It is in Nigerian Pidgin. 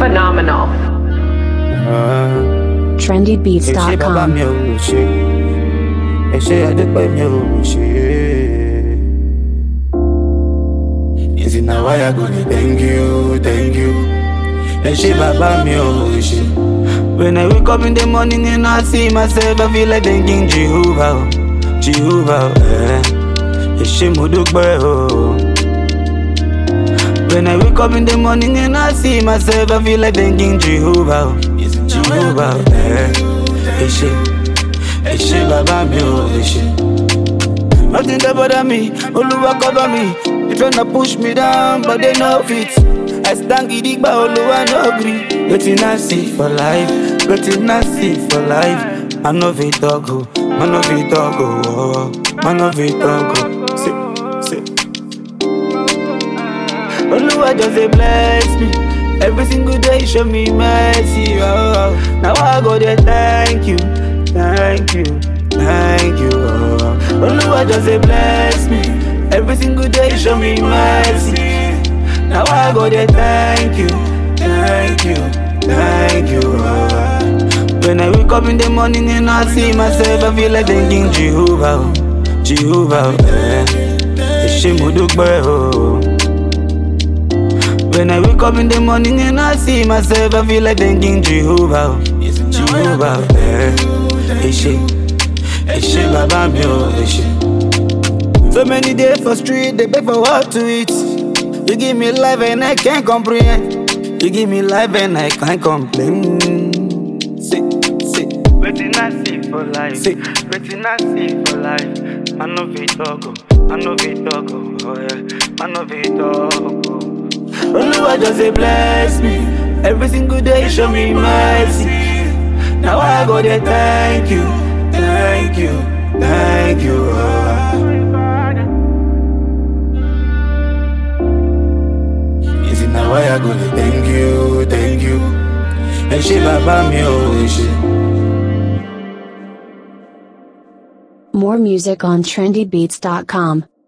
Phenomenal. ẹ ṣé bàbá trendybeats.com. mi ò ṣe ẹ ṣé àdúpẹ́ mi ò ṣe. Ìsìn náà wáyà go dey thank you thank you ẹ ṣé bàbá mi ò ṣe. When I wake up in the morning and I see myself, I feel like thanking Jehovah, oh, Jehovah, oh, eh. ẹ ṣé mo dúpẹ́ o. When I wake up in the morning and I see myself, I feel like thanking Jehovah, oh, Jehovah, oh, eh. ẹ ṣé, ẹ ṣé bàbá mi ò ẹ ṣé. Nothing dey bother me, Oluwa cover me. They tryna push me down, but they no fit. I stand gidigba, Oluwa no gree. Wetin I see for life, wetin I see for life. I no fit talk o, I no fit talk o, oh, I no fit talk o. Say, say. Oluwa just dey bless me. Every single day show me mercy. Oh, oh. Now I go there, thank you, thank you, thank you. Oh. Oluwa just dey bless me. Every single day show me mercy. Now I go there, thank you, thank you, thank you. Oh. When I wake up in the morning and I see myself, I feel like thanking Jehovah, oh, Jehovah. oh, Eh. Ẹ ṣé mo dúpẹ́ o. When I wake up in the morning and I see myself, I feel like thanking Jehovah, oh, Jehovah. oh, Eh. Ẹ ṣé, ẹ ṣé bàbá mi ò ẹ ṣé. So many days for street, they beg for what to eat. You give me life and I can't comprehend. You give me life and I can't complain. Say, say, Wetin I see for life, Say. wetin I see for life. I no fit talk, oh, I no fit talk, oh, oh yeah, I no fit talk. Oh. Oluwa just dey bless me. Every single day show me mercy. Now I go there, thank you, thank you, thank you. oh. Is it now why I go there, thank you, thank you. Ẹ ṣé bàbá mi ò ẹ ṣé. More music on trendybeats.com.